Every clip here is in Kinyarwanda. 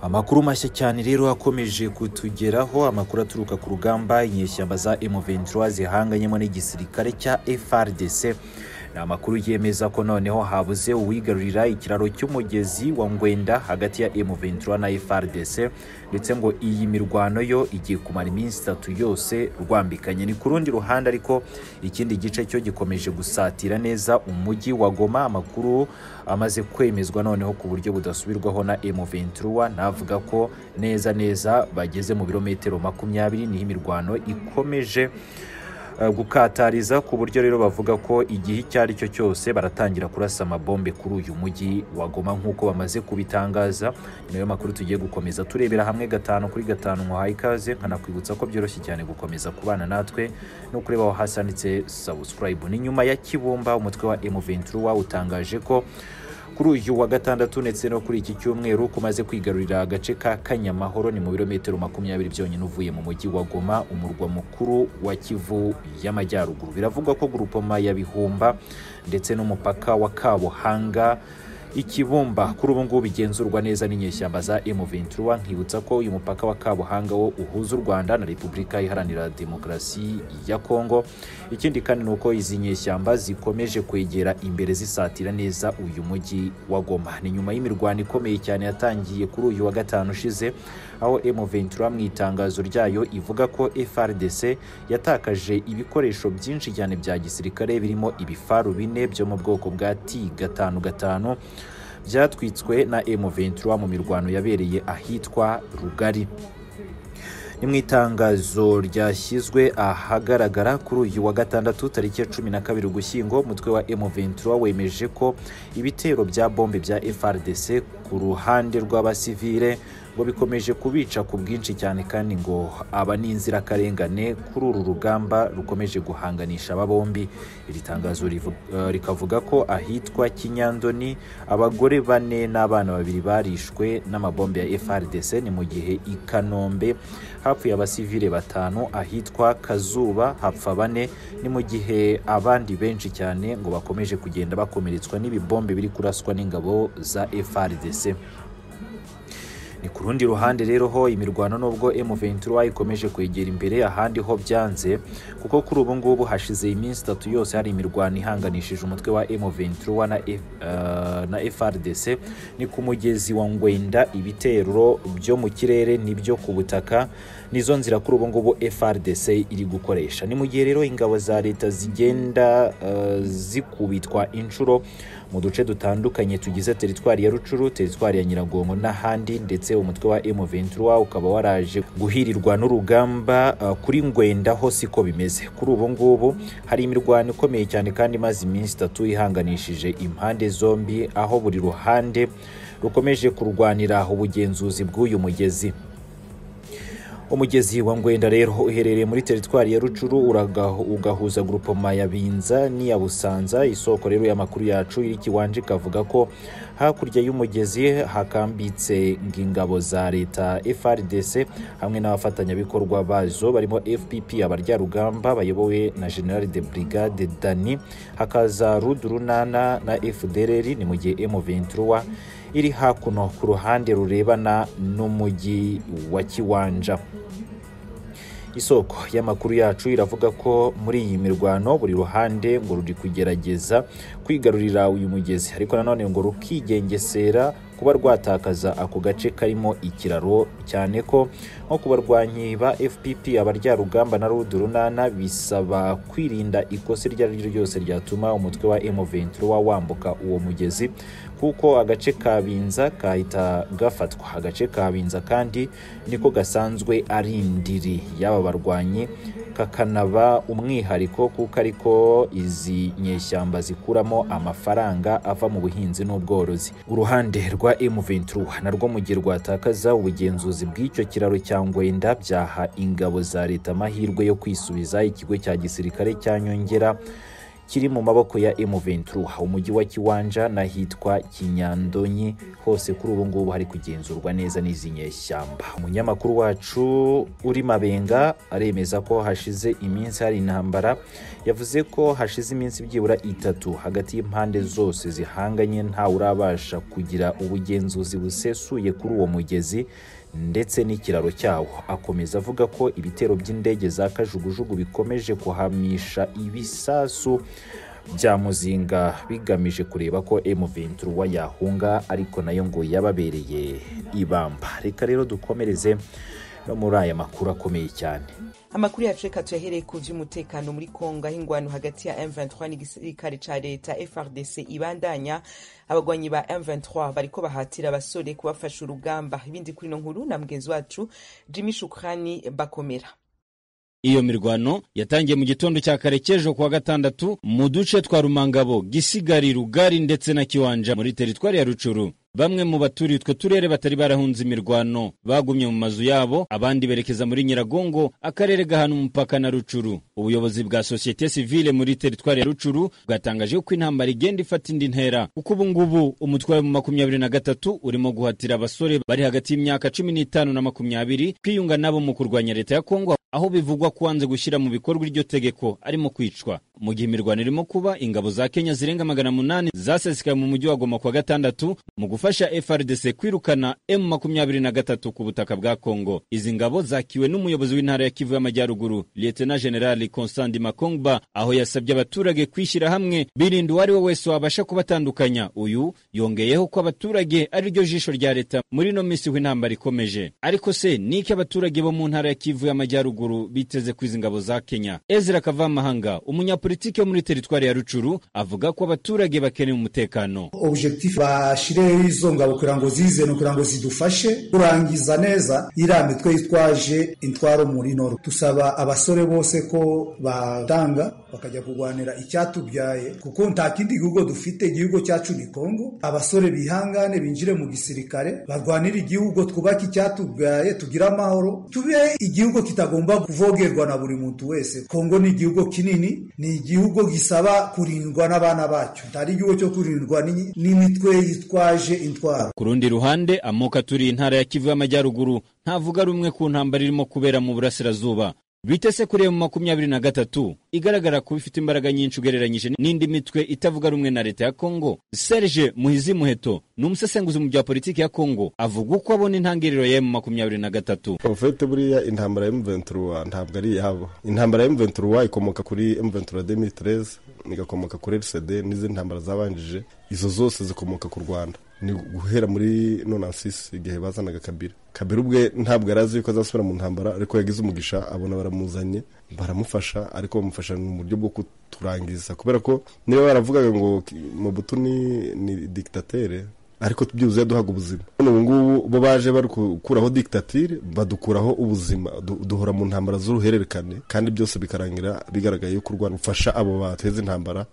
Amakuru mashya cyane rero akomeje kutugeraho amakuru aturuka ku rugamba inyeshyamba za M23 zihanganyemo n'igisirikare cya FARDC ni amakuru yemeza ko noneho habuze uwigarurira ikiraro cy'umugezi wa Ngwenda hagati ya M23 na FARDC ndetse ngo iyi mirwano yo igiye kumara iminsi itatu yose rwambikanye ni ku rundi ruhande ariko ikindi gice cyo gikomeje gusatira neza umujyi wa Goma amakuru amaze kwemezwa noneho ku buryo budasubirwaho na M23 navuga ko neza neza bageze mu birometero makumyabiri niho imirwano ikomeje uh, gukatariza ku buryo rero bavuga ko igihe icyo ari cyo cyose baratangira kurasa amabombe kuri uyu mujyi wa Goma nk'uko bamaze kubitangaza ni nayo makuru tugiye gukomeza turebera hamwe gatanu kuri gatanu nkuhaye ikaze nkanakwibutsa ko byoroshye cyane gukomeza kubana natwe no kureba aho hasi handitse subscribe ni nyuma ya Kibumba umutwe wa M23 utangaje ko kuri uyu wa gatandatu ndetse no kuri iki cyumweru kumaze kwigarurira agace ka Kanyamahoro ni mu birometero makumyabiri byonyine uvuye mu mujyi wa Goma umurwa mukuru wa Kivu y'Amajyaruguru biravugwa ko grupoma ya Bihumba ndetse n'umupaka wa Kabuhanga ikibumba kuri ubu ngubu bigenzurwa neza n'inyeshyamba za M23 nkibutsa ko uyu mupaka wa Kabuhanga wo uhuza u Rwanda na Repubulika Iharanira Demokarasi ya Kongo ikindi kandi ni uko izi nyeshyamba zikomeje kwegera imbere zisatira neza uyu mujyi wa Goma ni nyuma y'imirwano ikomeye cyane yatangiye kuri uyu wa gatanu ushize aho M23 mu itangazo ryayo ivuga ko FARDC yatakaje ibikoresho byinshi cyane bya gisirikare birimo ibifaru bine byo mu bwoko bwa T gatanu gatanu byatwitswe na M23 mu mirwano yabereye ahitwa Rugari ni mu itangazo ryashyizwe ahagaragara kuri uyu wa gatandatu tariki ya cumi na kabiri ugushyingo umutwe wa M23 wemeje ko ibitero bya bombe bya FRDC ku ruhande rw'abasivile ngo bikomeje kubica ku bwinshi cyane kandi ngo aba ni inzirakarengane kuri uru rugamba rukomeje guhanganisha aba bombi iri tangazo uh, rikavuga ko ahitwa Kinyandoni abagore bane n'abana babiri barishwe n'amabombe ya FRDC ni mu gihe i Kanombe hapfuye abasivile batanu ahitwa Kazuba hapfa bane ni mu gihe abandi benshi cyane ngo bakomeje kugenda bakomeretswa n'ibibombe biri kuraswa n'ingabo za FRDC ni ku rundi ruhande rero ho imirwano nubwo M23 ikomeje kwegera imbere ahandi ho byanze kuko kuri ubu ngubu hashize iminsi itatu yose hari imirwano ihanganishije umutwe wa M23 na, F, uh, na FRDC ni ku mugezi wa Ngwenda ibitero byo mu kirere nibyo ku butaka nizo nzira kuri ubu ngubu FRDC iri gukoresha ni mu gihe rero ingabo za leta zigenda uh, zikubitwa inshuro mu duce dutandukanye tugize teritwari ya Rucuru teritwari ya Nyiragongo n'ahandi ndetse ndetse umutwe wa M23 ukaba waraje guhirirwa n'urugamba uh, kuri Ngwenda ho siko bimeze kuri ubu ngubu hari imirwano ikomeye cyane kandi imaze iminsi itatu ihanganishije impande zombi aho buri ruhande rukomeje kurwanira ubugenzuzi bw'uyu mugezi umugezi wa Ngwenda rero uherereye muri teritwari ya Rucuru ugahuza grupoma ya Binza n'iya Busanza isoko rero y'amakuru yacu iri kiwanje kavuga ko hakurya y'umugezi hakambitse ngingabo za leta FRDC hamwe n'abafatanyabikorwa bazo barimo FPP abarya-rugamba bayobowe na General de Brigade Dani hakaza Rudurunana na FDLR ni mu gihe M23 iri hakuno ku ruhande rurebana n'umujyi wa Kiwanja isoko y'amakuru yacu iravuga ko muri iyi mirwano buri ruhande ngo ruri kugerageza kwigarurira uyu mugezi ariko nanone ngo rukigengesera kuba rwatakaza ako gace karimo ikiraro cyane ko nko ku barwanyi ba FPP abaryarugamba na Rudurunana bisaba kwirinda ikosa iryo ari ryo ryose ryatuma umutwe wa M23 wambuka uwo mugezi kuko agace ka Binza kahita gafatwa agace ka Binza kandi niko gasanzwe ari indiri y'aba barwanyi kakanaba umwihariko kuko ariko izi nyeshyamba zikuramo amafaranga ava mu buhinzi n'ubworozi uruhande rwa M23 narwo mu gihe rwatakaza ubugenzuzi bw'icyo kiraro cya Ngwenda byaha ingabo za leta amahirwe yo kwisubiza ikigo cya gisirikare cya Nyongera kiri mu maboko ya M23 umujyi wa Kiwanja n'ahitwa Kinyandonyi hose kuri ubu ngubu hari kugenzurwa neza n'izi nyeshyamba umunyamakuru wacu uri Mabenga aremeza ko hashize iminsi hari intambara yavuze ko hashize iminsi byibura itatu hagati y'impande zose zihanganye ntawe urabasha kugira ubugenzuzi busesuye kuri uwo mugezi ndetse n'ikiraro cyawo akomeza avuga ko ibitero by'indege za kajugujugu bikomeje kuhamisha ibisasu bya muzinga bigamije kureba ko M23 yahunga ariko nayo ngo yababereye ibamba reka rero dukomereze no muri aya makuru akomeye cyane amakuru yacu reka tuyahereye ku by'umutekano muri kongo aho ingwano hagati ya M23 n'igisirikare ca leta FRDC ibandanya abagwanyi ba M23 bariko bahatira abasore kubafasha urugamba ibindi kuri ino nkuru na mugenzi wacu Jimmy Shukrani Bakomera iyo mirwano yatangiye mu gitondo cya kare cy'ejo kuwa gatandatu mu duce twa Rumangabo Gisigari Rugari ndetse na Kiwanja muri teritwari ya Rucuru bamwe mu baturiye utwo turere batari barahunze imirwano bagumye mu mazu yabo abandi berekeza muri nyiragongo akarere gahana umupaka na rucuru ubuyobozi bwa sosiyete sivile muri teritwari ya rucuru bwatangaje ko intambara igenda ifata indi ntera kuko ubu ngubu umutwe wa makumyabiri na gatatu urimo guhatira abasore bari hagati y'imyaka cumi n'itanu na makumyabiri kwiyunga nabo mu kurwanya leta ya kongo aho bivugwa ko wanze gushyira mu bikorwa iryo tegeko arimo kwicwa mu gihe imirwano irimo kuba ingabo za kenya zirenga magana munani zasesekaye mu mujyi wa goma kuwa gatandatu mu gufasha FRDC kwirukana M23 ku butaka bwa Kongo. Izi ngabo zakiwe n'umuyobozi w'intara ya Kivu y'Amajyaruguru, Lieutenant General Constant Makongba, aho yasabye abaturage kwishyira hamwe birinda uwari we wese wabasha kubatandukanya. Uyu yongeyeho ko abaturage ari ryo jisho rya leta muri no minsi w'intambara ikomeje. Ariko se niki abaturage bo mu ntara ya Kivu y'Amajyaruguru biteze ku izi ngabo za Kenya? Ezra Kavamahanga, umunyapolitiki wo muri teritwari ya Rucuru, avuga ko abaturage bakeneye umutekano. Objectif bashireho izo ngabo kugira ngo zize ni ukugira ngo zidufashe kurangiza neza iriya mitwe yitwaje intwaro muri noro dusaba abasore bose ko batanga bakajya kurwanira icyatubyaye kuko nta kindi gihugu dufite igihugu cyacu ni kongo abasore bihangane binjire mu gisirikare barwanire igihugu twubake icyatubyaye tugire amahoro tube igihugu kitagomba kuvogerwa na buri muntu wese kongo ni igihugu kinini ni igihugu gisaba kurindwa n'abana bacyo atari igihugu cyo kurindwa n'imitwe yitwaje intwaro ku rundi ruhande amoko aturiye intara ya kivu y'amajyaruguru ntavuga rumwe ku ntambara irimo kubera mu burasirazuba bitese kuri emu makumyabiri na gatatu igaragara kuba ifite imbaraga nyinshi ugereranyije n'indi mitwe itavuga rumwe na leta ya kongo serge muhizi muheto ni umusesenguzi mu bya politiki ya kongo avuga uko abona intangiriro ya emu makumyabiri na gatatu ofete buriya intambara ya emuventura ntabwo ari iyabo intambara ya emuventura ikomoka kuri emuventura demitreze igakomoka kuri rcd n'izindi ntambara zabanjije izo zose zikomoka ku rwanda ni guhera muri nonansisi igihe bazanaga kabira kabira ubwe ntabwo yari azi yuko azasubira mu ntambara ariko yagize umugisha abona baramuzanye baramufasha ariko bamufasha mu buryo bwo kuturangiza kubera ko niba baravugaga ngo mobutu ni ni dikitatere ariko byibuze duhaga ubuzima none ubu ngubu bo baje bari gukuraho diktatire badukuraho ubuzima duhora mu ntambara z'uruhererekane kandi byose bikarangira bigaragaye yuko urwanda rufasha abo bateza intambara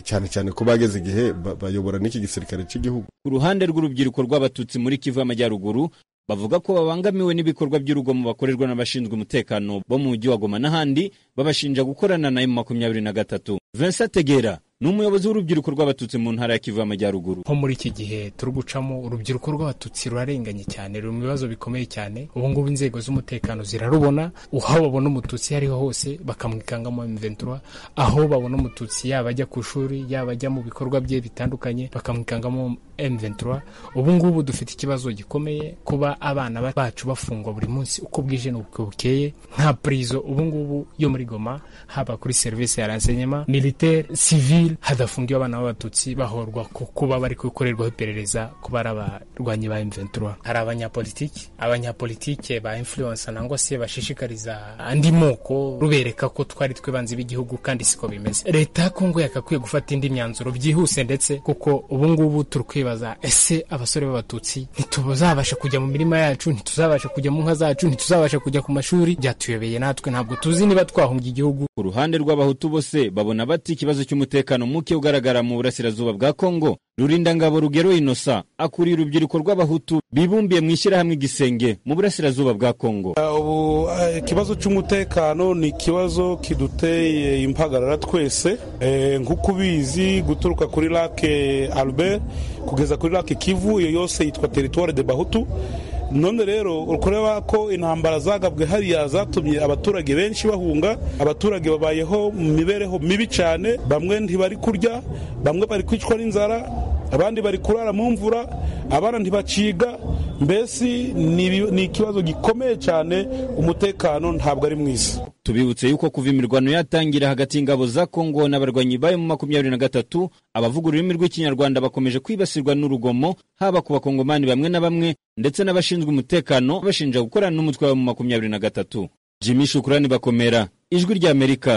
cyane cyane ko bageze igihe bayobora n'iki gisirikare cy'igihugu ku ruhande rw'urubyiruko rw'abatutsi muri kivu y'amajyaruguru bavuga ko babangamiwe n'ibikorwa by'urugomo bakorerwa n'abashinzwe umutekano bo mu mujyi wa goma n'ahandi babashinja gukorana na emu makumyabiri na gatatu vincent tegera ni umuyobozi w'urubyiruko rw'abatutsi mu ntara ya kivu y'amajyaruguru nko muri iki gihe turi gucamo urubyiruko rw'abatutsi rurarenganye cyane ruri mu bibazo bikomeye cyane ubu ngubu inzego z'umutekano zirarubona aho babona umututsi iyo ariho hose bakamwikangamo M23 aho babona umututsi yaba ajya ku ishuri yaba ajya mu bikorwa bye bitandukanye bakamwikangamo M23 ubu ngubu dufite ikibazo gikomeye kuba abana bacu bafungwa buri munsi uko bwije n'uko bukeye nta purizo ubu ngubu yo muri goma haba kuri serivisi ya rensenyema militaire civil hadafungiwe abana b'abatutsi bahorwa ku kuba bari gukorerwaho iperereza kuba ari abarwanyi ba M23 hari abanyapolitiki abanyapolitike ba influence nangwa se bashishikariza andi moko rubereka ko twari twibanze b'igihugu kandi siko bimeze leta ya Kongo yakakwiye gufata indi myanzuro byihuse ndetse kuko ubu ngubu turi bakibaza ese abasore b'abatutsi ntituzabasha kujya mu mirima yacu ntituzabasha kujya mu nka zacu ntituzabasha kujya ku mashuri byatuyobeye natwe ntabwo tuzi niba twahunga igihugu ku ruhande rw'abahutu bose babona bati ikibazo cy'umutekano muke ugaragara mu burasirazuba bwa kongo rurindangabo rugero inosa akuriye urubyiruko rw'abahutu bibumbiye mu ishyirahamwe igisenge mu burasirazuba bwa kongo ubu ikibazo cy'umutekano ni ikibazo kiduteye impagarara twese nk'uko ubizi guturuka kuri lake albert kugeza kuri lake kivu iyo yose yitwa teritwari de bahutu none rero ureba ko intambara zagabwe hariya zatumye abaturage benshi bahunga abaturage babayeho mu mibereho mibi cyane bamwe ntibari kurya bamwe bari kwicwa n'inzara abandi bari kurara mu mvura abana ntibaciga mbese ni ikibazo gikomeye cyane umutekano ntabwo ari mwiza tubibutse yuko kuva imirwano yatangira hagati y'ingabo za kongo n'abarwanyi bayo mu makumyabiri na gatatu abavuga ururimi rw'ikinyarwanda bakomeje kwibasirwa n'urugomo haba ku bakongomani bamwe na bamwe ndetse n'abashinzwe umutekano bashinja gukorana n'umutwe wabo mu makumyabiri na gatatu jimi shukurani bakomera ijwi ry'amerika